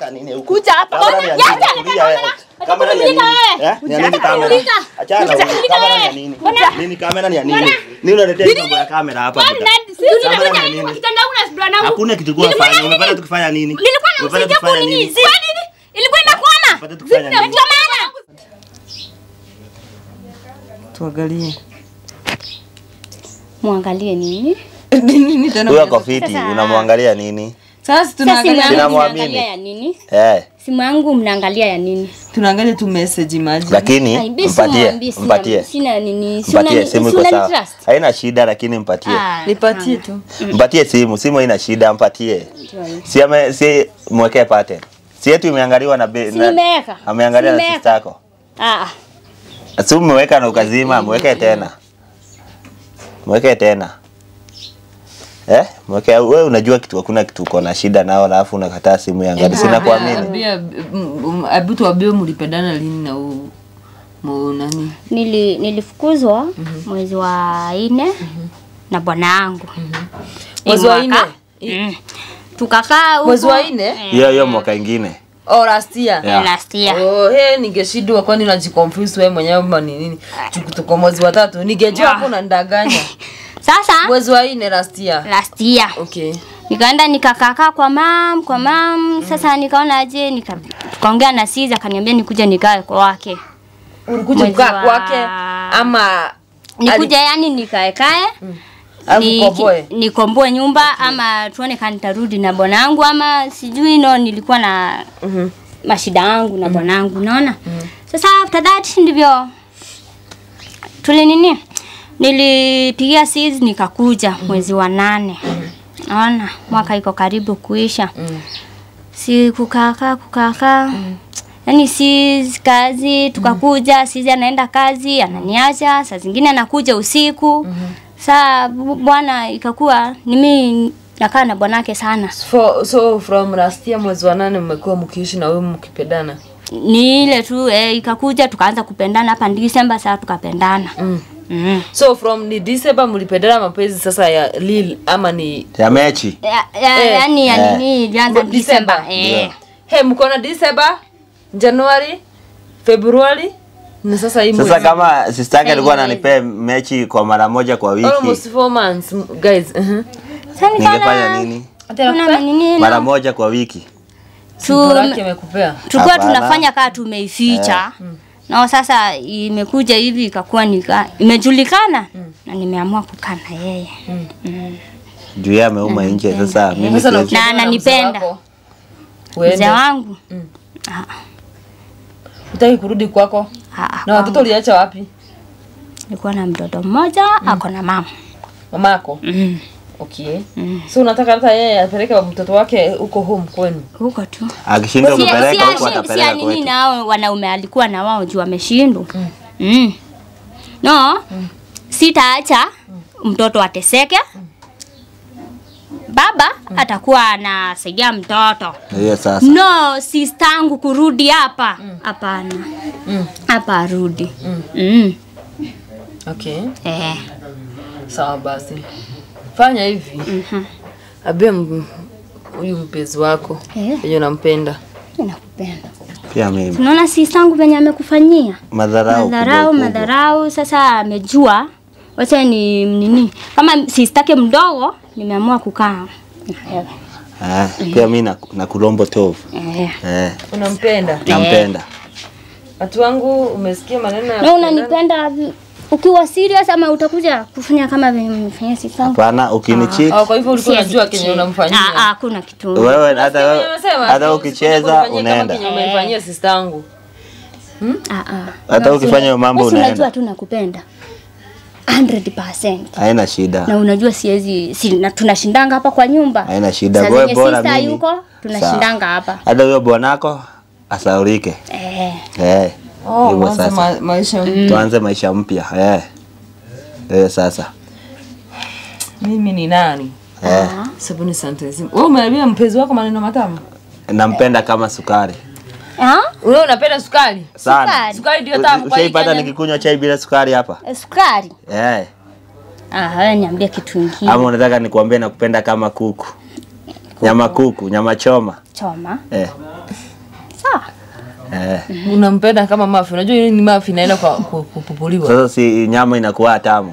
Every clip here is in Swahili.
ya nini huku? Kuja hapa. Kamera ni ya Yacha, nini? nataka Kulia wewe. kuona. Kamera ni ya nini? Nataka Eh? Ni ya nini Nataka kamera? kumulika. Achana na Nataka huyu. kumulika Kamera ni ya wewe. nini? Mbona? Nini kamera ni ya nini? Nini unaletea hizo mambo ya kamera hapa? Kwani buda? nani- si unataka Kamera ni ya nini kwa nini? kitanda yangu na bwana wangu? Hakuna kitu kwa Nilikuwa fanya. na Umepata nini? tukifanya nini? Nilikuwa Umepata namsaidia tukifanya kunini? nini? Kwa nini? Ilikuwa inakwama. Umepata tukifanya nini? Ndio maana. Tuangalie. Muangalie nini? Nini tena? Huyo ako fiti, Sasa- unamwangalia nini? Sasa Sasa simu tunaangalia yangu Sinamwamini. mnaangalia ya nini? Eh, Simu yangu mnaangalia ya nini? tunaangalia tu message imagine. lakini Ai, mimi mpatie, simwambii, sina- mpatie. Sina nini? si Mpatie unani- simu si iko unani sawa. trust? Haina shida lakini mpatie. Ah, Nipatie tu. Mpatie simu, simu haina shida, mpatie. ndio hiyo. Si ame si mwekee pattern. Si yetu imeangaliwa na be, Si na- nimeweka. Ameangalia Si na nimeweka. sister yako. Ah, ah. Si umeweka na ukazima, mweke tena. Mweke tena. Eh? Mweke wewe unajua kitu hakuna kitu uko na shida nao alafu unakataa simu yangu. Sina kuamini. Ambia abu tuambie mlipendana lini na u mu nani? Nili, nilifukuzwa mwezi wa nne na bwana yangu Mwezi wa nne? mm. tukakaa huko Mwezi wa nne? Hiyo hiyo mwaka ingine. Oh, last year. Yeah. last year Oh, he ningeshindwa kwani unajiconfuse wewe mwenyewe ama ni nini? Tuko- Tuko mwezi wa tatu. Ningejua hapo unanidanganya. sasa Mwezi wa nne last year. last year Okay. nikaenda nikakakaa kwa mam kwa mam sasa nikaona aje nika, tukaongea na Siza akaniambia nikuje nikae kwake Ulikuja Mwezi kukaa wa- kwake ama nikuja yani nikaekae Alafu ni- ukomboe? nikomboe nyumba ama tuone kama nitarudi na bwanangu ama sijui no nilikuwa na Mhm. mashida yangu na bwanangu unaona sasa after that ndivyo tuli nini nilipigia sis nikakuja mwezi wa nane naona mwaka iko karibu kuisha si kukakaa kukakaa yaani si kazi tukakuja sisi anaenda kazi ananiacha saa zingine anakuja usiku saa bu- bwana ikakuwa ni mimi nakaa na bwanake sana For, so from last year mwezi wa nane mmekuwa mkiishi na wewe mkipendana. ni ile tu eh, ikakuja tukaanza kupendana hapa Disemba saa tukapendana Mm. mm. So from ni December mlipendana mapenzi sasa ya Lil ama ni Ya mechi. ya, ya, Eh. yani ya Eh. nini ilianza Mo- Disemba December. eh. Hey, mko na December, January, February na sasa hii Sasa mwezi. kama sister yake alikuwa Mwezi. ananipea mechi kwa mara moja kwa wiki, almost four months m- guys. Uh-huh. Sasa nikaona ningefanya nini? kuna nini Mara moja kwa wiki. tu Laki amekupea. tulikuwa Hapana. tunafanya kaa tumeificha na sasa imekuja hivi ikakuwa nika imejulikana na nimeamua kukaa na yeye Juu yeye ameuma nje sasa mimi Sasa siwezi. ukiambiwa Na ananipenda. mzee wako, mzee Uende. wangu Utaki kurudi kwako? ah, ah, Na watoto uliacha wapi? nilikuwa na mtoto mmoja ako na mama Mamako. mm. Okay. So unataka hata yeye apeleke mtoto wake huko home kwenu. huko tu Akishindwa Si- kupeleka si- huko si- si atapeleka nini kwetu. nao wanaume alikuwa na wao juu ameshindwa mm. no sitaacha mtoto ateseke baba atakuwa anasaidia mtoto Hiyo sasa. no sistangu kurudi hapa hapana Mm. hapa arudi mm. Okay. eh. Sawa basi. Fanya hivi. mhm. Ambia m- huyu mpenzi wako Eh. yenye unampenda. nakupenda Pia mimi. unaona sistangu venye amekufanyia Madharau. madharau kubwa kubwa. madharau sasa amejua wacha ni nini kama sistake mdogo nimeamua kukaa na wewe. Eh, pia mimi na, na kulombo tovu. eh. Eh, Unampenda. nampenda. Watu wangu umesikia maneno ya na kupendana? unanipenda vi- ukiwa serious ama utakuja kufanya kama venye umefanyia sistangu Hapana, ukinicheat Oh, kwa hivyo ulikuwa Siwezi unajua kenye kucheza. unamfanyia. Ah, ah, hakuna kitu wewe hata Kenye wewe- amesema, hata ati ukicheza usinifanyie kama unaenda. kenye umefanyia sister yangu. Ah, ah. Hata ukifanya hiyo mambo Basi unajua unaenda. tu nakupenda 100% Haina shida. na unajua siwezi si, na tunashindanga hapa kwa nyumba Haina shida. Saa Wewe zenye bora sister mimi. yuko tunashindanga hapa Hata huyo bwanako asaurike. eh. Eh. Oh, Hivyo mwanzo sasa. ma maisha. Tuanze maisha mpya. Eh. Eh, sasa. Mimi ni nani? Eh. Sabuni sentence. Wewe umeambia mpenzi wako maneno matamu? Nampenda kama sukari. Ah? Wewe unapenda sukari? Sana. Sukari. Sukari ndio tamu kwa hii Ushaipata Kenya. nikikunywa chai bila sukari hapa? Eh, Sukari. Eh. Ah, wewe niambie kitu kingine. Ama unataka nikuambie nakupenda kama kuku? nyama kuku nyama choma choma eh. sawa Eh. unampenda kama mafi unajua hii ni mafi inaenda kwa ku- kupupuliwa Sasa si nyama inakuwa tamu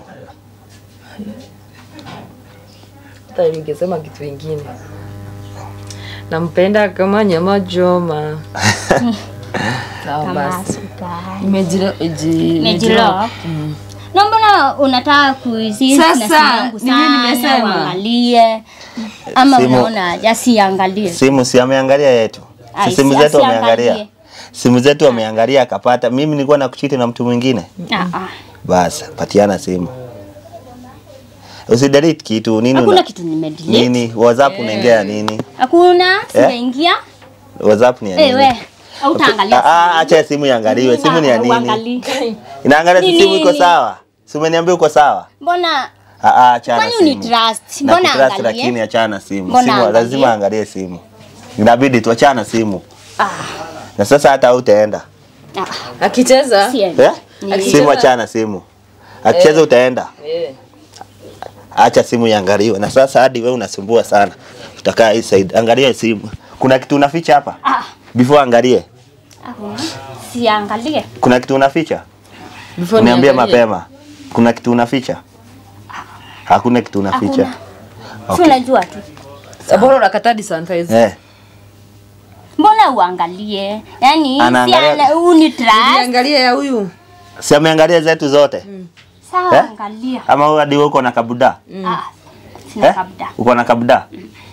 hata ningesema kitu ingine nampenda kama nyama choma sawa kama basi sukari Imejilo- iji- Imejilo. Mm. na mbona unataka kuizi Sasa, na simu yangu ni mimi sana, nimesema. uangalie ama Simu- unaona jasiangalie simu si ameangalia yetu Ai, si simu si zetu asiangalie. ameangalia simu zetu ameangalia akapata mimi nilikuwa na kuchiti na mtu mwingine Ah, ah. basi patiana simu usidelete kitu nini hakuna una, kitu nimedelete nini whatsapp unaingia nini hakuna sijaingia whatsapp ni ya Eh, nini we hautaangalia Ah, ah, acha simu iangaliwe simu ni ya nini Uangalie. inaangalia si Ni simu iko nini? sawa si umeniambia uko sawa mbona Ah, ah, achana kwani simu unitrust na mbona kutrust angalie lakini achana na simu Mbona simu angalie? lazima angalie simu inabidi tuachana simu ah, na sasa hata utaenda ah, akicheza siendi. eh? Ni- simu achana simu akicheza utaenda Eh. acha simu iangaliwe na sasa hadi wewe unasumbua sana utakaa hii side angalia simu kuna kitu unaficha hapa ah, before angalie hakuna. siangalie kuna kitu unaficha Before uniambie niangalie. mapema kuna kitu unaficha hakuna kitu unaficha si unajua tu Bora unakataa disanitize. eh mbona uangalie yani Anaangalia- si unitrust Niangalie ya huyu. si ameangalia zetu zote sawa Eh? angalia ama wewe hadi wewe uko na kabuda ah, sina eh? kabda uko na kabuda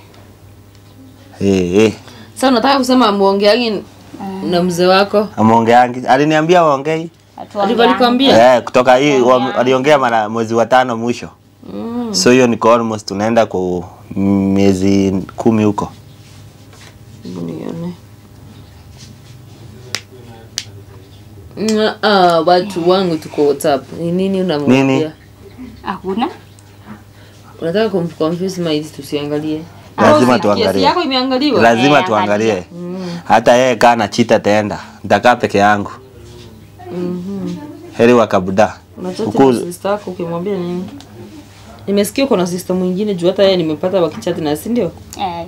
eh eh Sasa unataka kusema muongeangi na mzee wako? ameongeangi aliniambia waongei Alikuwa alikwambia? eh kutoka hii wa- waliongea mara mwezi wa tano mwisho so hiyo niko almost tunaenda kwa miezi kumi huko Hebu nione. Mm, Ah, watu wangu tuko WhatsApp. Ni nini unamwambia? Nini? hakuna Unataka kumconfuse maili tusiangalie. lazima Kiasi tuangalie yako imeangaliwa? lazima Eh, tuangalie hata yeye kaa na chita taenda nitakaa peke yangu heri wa kabuda Unachati Huku- na sister yako ukimwambia nini? Nimesikia uko na sister mwingine juu hata yeye nimepata wakichati na si ndio? eh,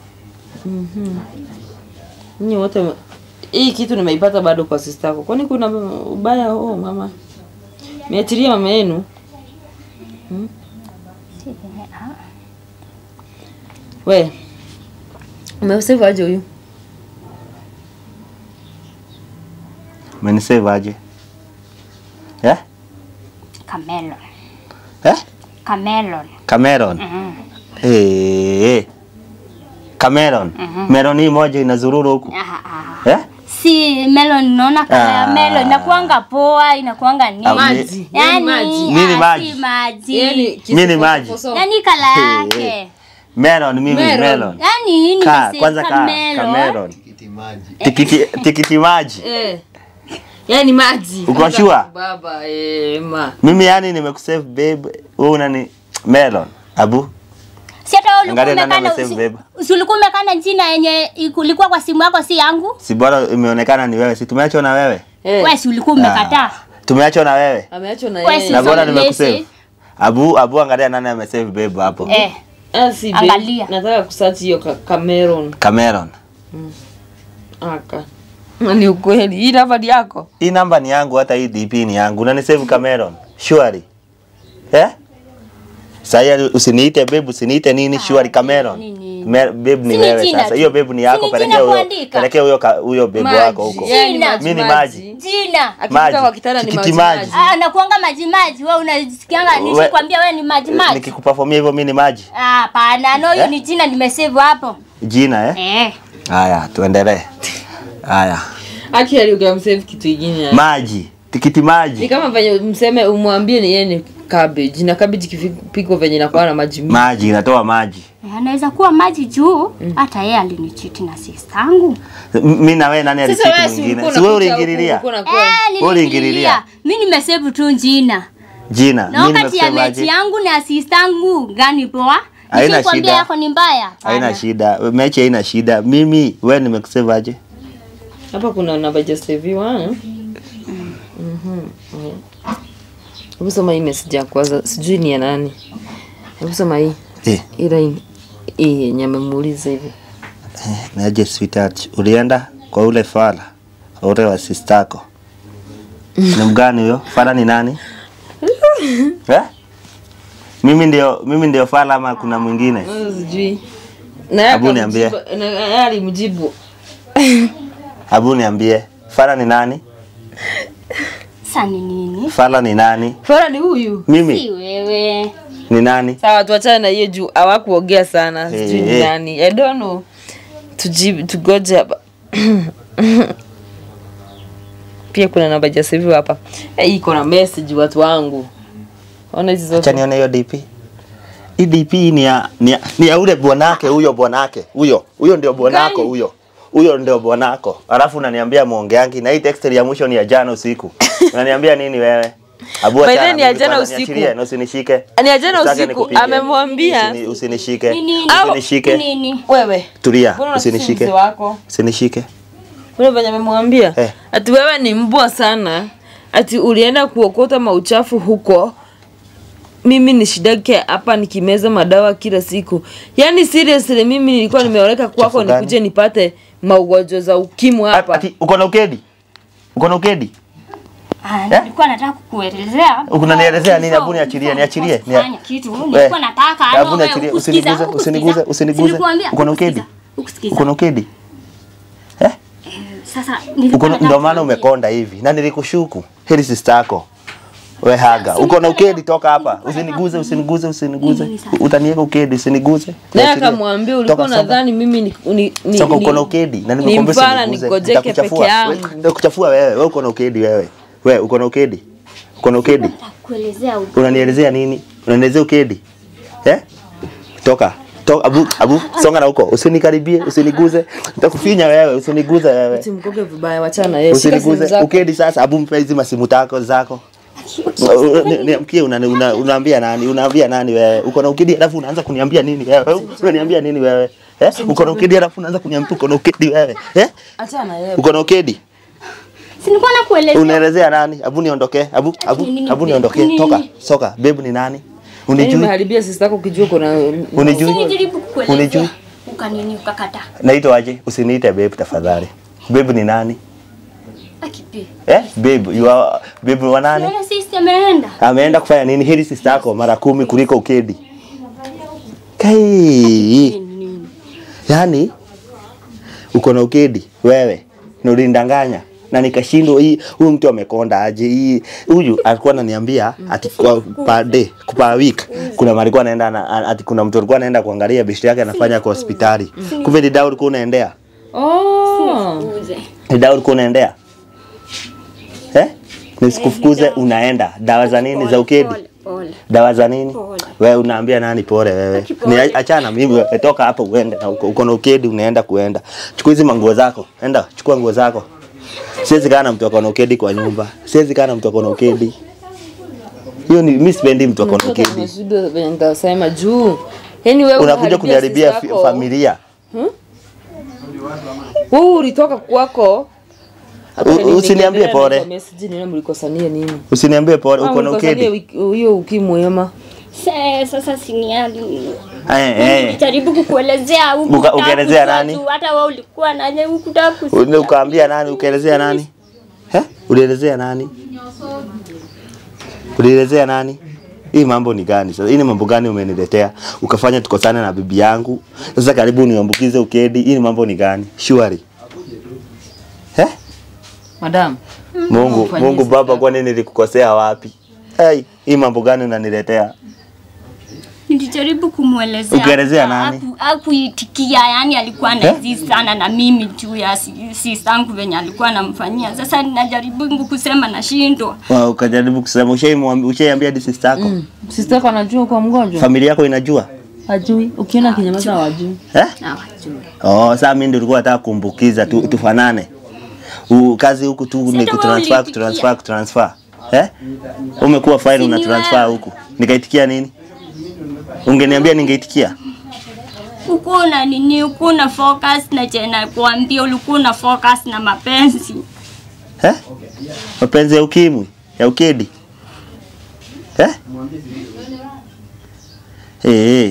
Nyinyi wote hii kitu nimeipata bado kwa sister yako. Kwani kuna ubaya oh mama? Miachilia mama yenu. We. Umesave aje huyu? umenisave aje eh Camelon. eh Camelon. Cameron Mhm. eh eh. Cameron Meron hii moja inazururu huku Ah, ah. eh Si melon naona kala ya Ah. melon inakuanga poa, inakuanga nini? Ah, Maji. Yani, Yaani maji. Nini ah, maji? Si maji. Yaani Mimi ni maji. kisofoso. Yani kala Eh, yake. Meron mimi Meron. melon Yani ni ka kwanza ka Cameron tikiti tikiti maji Eh. Yaani maji. Uko sure? Baba eh ma. mimi yani nimekusave babe wewe unani melon abu Si hata wewe ulikuwa Angalia nani umekana amesave usi- babe. usi ulikuwa umekana jina yenye ilikuwa kwa simu yako si yangu? si bora imeonekana ni wewe si tumeachwa na wewe Eh. Wewe si ulikuwa umekataa. tumeachwa na wewe Ameachwa na Wewe yeye. si na bora Sasa nimekusave message. abu abu angalia nani amesave babe hapo Eh, Ah, si babe. Angalia. Nataka kusearch hiyo ka- Cameron. Cameron Aka. Ni ukweli. Hii namba ni yako. hii namba ni yangu hata hii DP ni yangu unanisave Cameron surely eh Sasa usiniite babe usiniite nini surely Cameron nini? Me- babe ni Si ni wewe jina sasa tu. hiyo babe ni yako Si ni pelekea jina huyo kuandika. pelekea huyo ka- huyo babe Maji. wako huko Yaani Jina. maji, Mimi ni maji. jina. Akipita Maji. kwa kitanda ni Tikiti maji. maji. Ah, nakuanga maji maji. Wewe unasikianga We- nishikwambia wewe ni maji maji. nikikuperformia hivyo mimi ni maji Ah, Hapana, no, hiyo Eh? ni jina nimesave hapo. jina eh Eh. haya tuendelee haya Aki aliukamsave kitu ingine. maji tikiti Ni maji kama venye mseme umwambie ni yeye ni cabbage na cabbage kipiko venye inakuwa na maji mingi. maji inatoa maji Eh, Anaweza kuwa maji juu hata yeye alinichiti na sistangu. mimi na wewe nani Sasa alichiti wewe si mwingine ulikuwa si wewe unakuja huku, uliingililia ulikuwa unakuwa- Eh, Wewe niliingilia. Mimi nimesave tu jina. jina Na mimi wakati ya nimesema mechi aje yangu na sistangu gani poa? Haina Nishikwambia shida. yako ni mbaya. haina Hapana. shida mechi haina shida mimi wewe nimekusave aje Hapa kuna namba just saviwa. eh? Mhm. Hebu soma hii message ya kwanza. Sijui ni ya nani. Hebu soma hii. eh Hii line. hii yenye amemuuliza hivi. Naje sweetheart, ulienda kwa ule fala ule wa sistako ni mgani huyo? Fala ni nani? eh? Mimi ndio mimi ndio fala ama kuna mwingine? Wewe Sijui. Na yeye Hebu niambie. akamjibu- na yeye alimjibu. Hebu niambie, fala ni nani? Sasa ni nini? Fala ni nani? Fara ni huyu. Si Mimi wewe. ni nani? Sawa, tuachane na hiyo juu hawakuongea sana. Sijui Eh, ni eh. nani. I don't know. Tujibu tugoje hapa. Pia kuna namba ya save hapa. Eh, iko na message watu wangu. Ona hizi Acha zote. nione hiyo DP. Hii DP ni ya ni ya, ni ya ule bwanake huyo bwanake huyo huyo ndio bwanako Gani? huyo huyo ndio bwanako. Alafu unaniambia muongeangi na hii text ya mwisho ni ya jana usiku. Unaniambia nini wewe? Abu By achana then ni ya mimi jana kwanza, usiku. niachilie, na usinishike. Ni ya jana Usitake usiku, nikupige. amemwambia. Usini- Usinishike. Ni nini? Usinishike. Ni nini? Wewe. Tulia, Mbona unasusa usinishike. mzee wako? Usinishike. Ule venye amemwambia Eh. ati wewe ni mbwa sana, ati ulienda kuokota mauchafu huko. Mimi ni shidake hapa nikimeza madawa kila siku. Yaani seriously mimi nilikuwa nimeoleka kwako Uchafu gani? nikuje nipate maugonjwa za ukimwi hapa. Ati uko na ukedi? Uko na ukedi? Ah, nilikuwa nataka kukuelezea. Unanielezea nini? Before- Hebu niachilie, before niachilie. kufanya Nia- kitu. We, Nilikuwa nataka hebu ano wewe niachilie, ukusikiza, usiniguze, ukusikiza. usiniguze, usiniguze. Nilikuambia, Uko na ukedi? ukusikiza, ukusikiza. Uko na ukedi? Eh? Sasa Uko nilikuwa na- nataka ndio maana kuambia. umekonda hivi na nilikushuku. Heri sister yako. We haga. Uko na ukedi toka hapa. Usiniguze, usiniguze, usiniguze. Nini sasa? Utaniweka ukedi, usiniguze. Naye Niachilie. akamwambia ulikuwa Toka, soka. nadhani mimi ni ni ni, Soka ni, uko na ukedi na ni nimekuambia mfala usiniguze. nigojeke Nitakuchafua. peke yangu. We, Nitakuchafua wewe. Wewe uko na ukedi wewe. Wewe uko na ukedi. Uko na ukedi. Nataka kuelezea u- Unanielezea nini? Unanielezea ukedi? Eh? Toka. Toka abu abu songa na huko. Usinikaribie, usiniguze. Nitakufinya wewe, usiniguze wewe. Ati mkoke vibaya, wachana na yeye. Shika simu Usiniguze. zako. Ukedi sasa abu mpe hizi masimu tako zako. Niamkie una, una, unaambia nani? Unaambia nani wewe? Uko na ukedi alafu unaanza kuniambia nini wewe? Unaniambia nini wewe? Eh? Uko na ukedi alafu unaanza kuniambia uko na ukedi wewe. Eh? Achana na yeye. Uko na ukedi? Si nilikuwa nakuelezea. Unaelezea nani? Abu niondoke. Abu abu Nini, abu nini, niondoke. nini? Toka. Soka. Babe ni nani? Yaani Unijui? umeharibia sister yako ukijua kuna Unijui? Nijaribu kukuelezea. Unijui? Ukanini ukakataa. Naitwa aje? Usiniite babe tafadhali. Babe ni nani? Akipi. Eh? Babe, you are babe wa nani? Yule sisi ameenda. Ameenda kufanya nini? Heri sister yako mara kumi kuliko ukedi. Kai. Nini? Yaani uko na ukedi wewe na ulinidanganya na nikashindwa hii huyu mtu amekonda aje hii huyu alikuwa ananiambia ati kwa per day per week kuna mali alikuwa anaenda na- ati kuna mtu alikuwa anaenda kuangalia beshte yake anafanya kwa hospitali kumbe ni dawa ulikuwa unaendea Oh. Uze. ni dawa ulikuwa unaendea eh nisikufukuze unaenda dawa za nini za ukedi Pole, pole. dawa za nini Pole. wewe unaambia nani pole wewe Aki pole. ni achana mimi wewe toka hapo uende na uko, uko na ukedi unaenda kuenda chukua hizi manguo zako enda chukua nguo zako siwezi kaa na mtu ako na ukedi kwa nyumba siwezi kaa na mtu ako na ukedi hiyo ni mimi sipendi mtu ako na Mtoto ukedi ameshuhudia venye nitasema juu. Yaani wewe unakuja unaharibia kuniharibia sister fi- yako. familia Wewe ulitoka kwako. Hata U- nini usiniambie nikiendelea pole. na message nini mlikosania nini? usiniambie pole Ah, uko na mlikosania ukedi wiki- hiyo ukimwi ama. Se- Sasa siniali. eh eh Jaribu kukuelezea huku. Uka- hutaka ukaelezea kujua nani? tu, Hata wewe ulikuwa naje hukutaka Ule kusikia. ukaambia nani ukaelezea nani eh ulielezea nani ulielezea nani hii mambo ni gani sasa hii ni mambo gani umeniletea ukafanya tukosane na bibi yangu sasa karibu niambukize ukedi hii ni mambo ni gani shwari eh Madam. Mungu Ufanyie Mungu sister baba kwani nilikukosea wapi hey, hii mambo gani unaniletea Nilijaribu kumwelezea. Ukaelezea nani? Haku- Hakuitikia, yani alikuwa anaizi sana na mimi juu ya si- sistangu venye alikuwa anamfanyia. Sasa ninajaribu kusema nashindwa. Wa, ukajaribu kusema ushaimwambia ushaiambia hadi sister yako Mm. Sister yako anajua kwa mgonjwa? familia yako inajua Hajui. Ukiona kinyamaza hawajui. eh Hawajui. Oh, sasa mimi ndio nilikuwa nataka kumbukiza tu, tufanane. U, kazi huku tu ni Sasa wewe kutransfer ulitikia. kutransfer kutransfer. Eh? Umekuwa fine Si una ni transfer wewe. huku. Nikaitikia nini? Ungeniambia ningeitikia. Ulikuwa na nini? Ulikuwa na focus na jena kuambia ulikuwa na focus na mapenzi. Eh? Mapenzi ya ukimwi, ya ukedi. Eh? Eh, eh.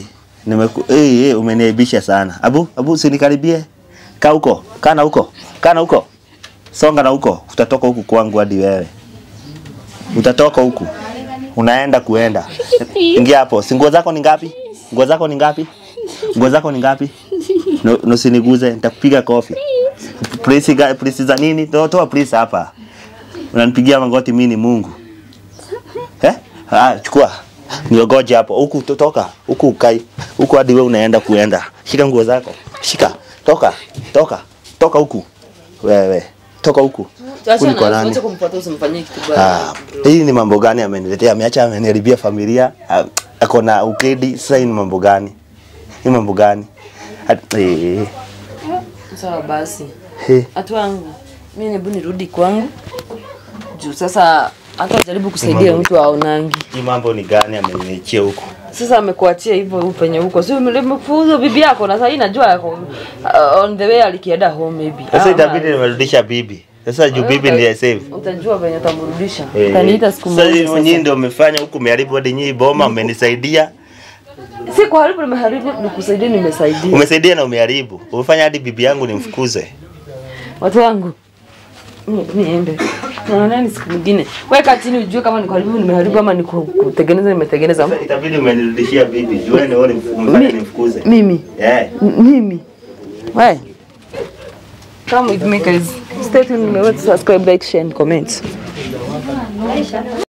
Nimeku eh eh umeniaibisha sana. Abu, abu usinikaribie. Kaa huko. Kaa na huko. Kaa na huko. Songa na huko. Utatoka huku kwangu hadi wewe. Utatoka huku. Unaenda kuenda. Ingia hapo. Si nguo zako ni ngapi? Nguo zako ni ngapi? Nguo zako ni ngapi? No, no usiniguze, nitakupiga kofi. Please ga, please za nini? Toa toa please hapa. Unanipigia magoti mimi ni Mungu. Eh? Ah, chukua. Niogoje hapo. Huku toka. Huku ukai. Huku hadi wewe unaenda kuenda. Shika nguo zako. Shika. Toka. Toka. Toka huku. Wewe. Toka huku. Huku ni kwa nani? Acha kumfuata usimfanyie kitu baya. Ah, hii ni mambo gani ameniletea? Ameacha ameniharibia familia. ah, Ako na ukedi. Sasa hii ni mambo gani? Hii mambo gani? At- eh, Sawa basi. eh. Hatu wangu. Mimi hebu nirudi kwangu. Juu sasa hata jaribu kusaidia mtu aonangi. Hii mambo ni gani ameniachia huku? Sasa amekuachia hivyo huko penye huko. Sio mlimefuza bibi yako na sasa hii najua yako uh, on the way alikienda home maybe. Sasa Ama- itabidi nimerudisha bibi. Sasa juu bibi ndiye save. Utajua venye utamrudisha. Eh, Utaniita siku Sasa moja. nyinyi sasa. ndio mmefanya huku mmeharibu hadi nyinyi boma mmenisaidia. Si kwa haribu nimeharibu nikusaidia nimesaidia. Umesaidia na umeharibu. Umefanya hadi bibi yangu nimfukuze. Watu wangu. Ni- Niende. Naonani siku nyingine. Weka chini ujue kama ni kuharibu nimeharibu ama ni ku- kutengeneza nimetengeneza. Sasa itabidi umenirudishia bibi. Juu wewe ndio umefanya Mi- nimfukuze. Mimi. Eh. M- Mimi. Why? Come with me guys. Stay tuned. Remember to subscribe, like, share and comment.